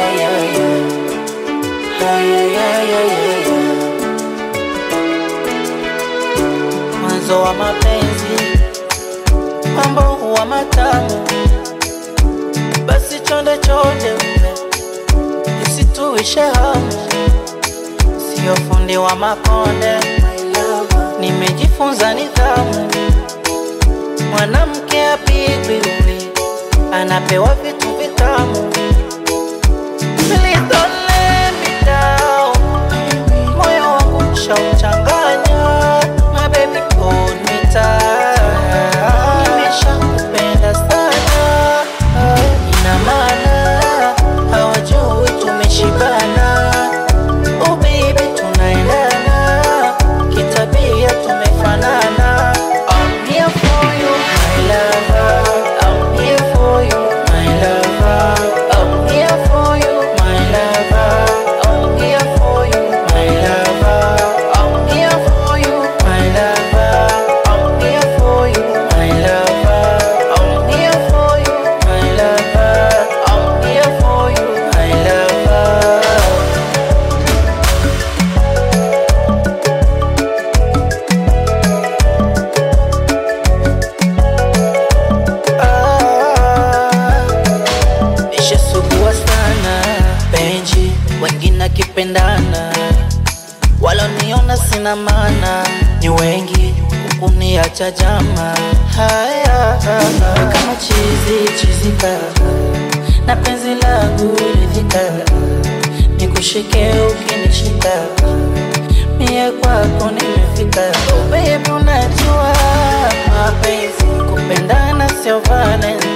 ay, ay, ay. Ay, ay, ay, ay, ay, ay. Mwanzo wa mapenzi mambo huwa matamu, basi chonde chonde isituishe hamu, sio fundi wa makonde, nimejifunza nidhamu. Mwanamke apigwi, anapewa vitu vitamu. Please don't let me down. Moyo wangu ushauchanganya, my baby hold me tight. Nimeshakupenda sana, ina maana hawajui tumeshibana. Oh baby tunaendana, kitabia tumefanana. I'm here for you, my lover. I'm here for you, my lover. I'm here for you, my lover. I'm here for you, my lover. I'm here for you, my lover. I'm here for you, my lover. I'm here for you, my lover. I'm here for you, my lover. Ah, nishasugua sana penji, wengine akipendana, waloniona sina maana, ni wengi kuniacha jama. Haya kama chizi chizika, na penzi langu ridhika, nikushike ukinishika, mie kwako nimefika. Oh baby, unajua mapenzi kupendana sio Valentine